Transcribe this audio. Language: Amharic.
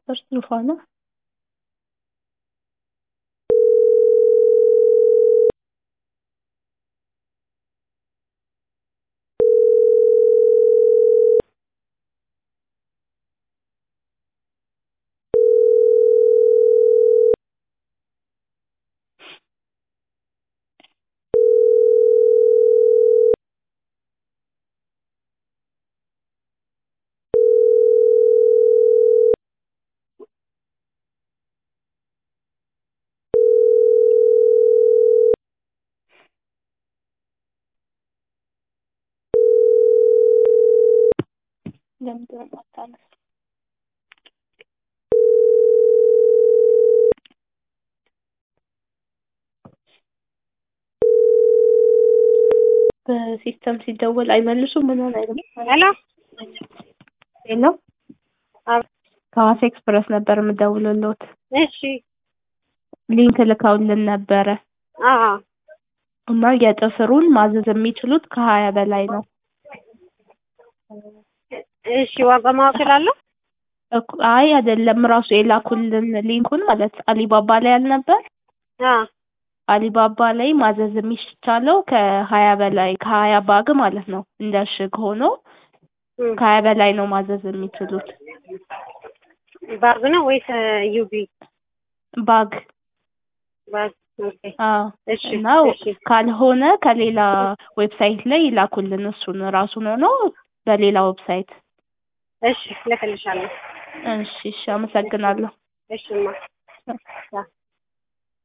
እርስ ዙፋና ለምንድን ነው የማታነሳው? በሲስተም ሲደወል አይመልሱም ምናምን አይልም። ሄሎ ሄሎ ከሐዋሳ ኤክስፕረስ ነበር የምደውልልዎት። እሺ ሊንክ ልከውልን ነበረ አዎ እና የጥፍሩን ማዘዝ የሚችሉት ከሀያ በላይ ነው። እሺ ዋጋ ማወቅ እችላለሁ? እኮ- አይ አይደለም ራሱ የላኩልን ሊንኩን ማለት አሊባባ ላይ አልነበር? አዎ አሊባባ ላይ ማዘዝ የሚቻለው ከሀያ በላይ ከሀያ ባግ ማለት ነው። እንደ እሽግ ሆኖ እም፣ ከሀያ በላይ ነው ማዘዝ የሚችሉት ባግ ነው ወይስ ዩቢ ባግ ባግ? ኦኬ አዎ እሺ እና እሺ ካልሆነ ከሌላ ዌብሳይት ላይ ይላኩልን እሱን ራሱን ሆኖ በሌላ ዌብሳይት። እሺ ልክልሻለሁ። እሺ እሺ አመሰግናለሁ። እሺማ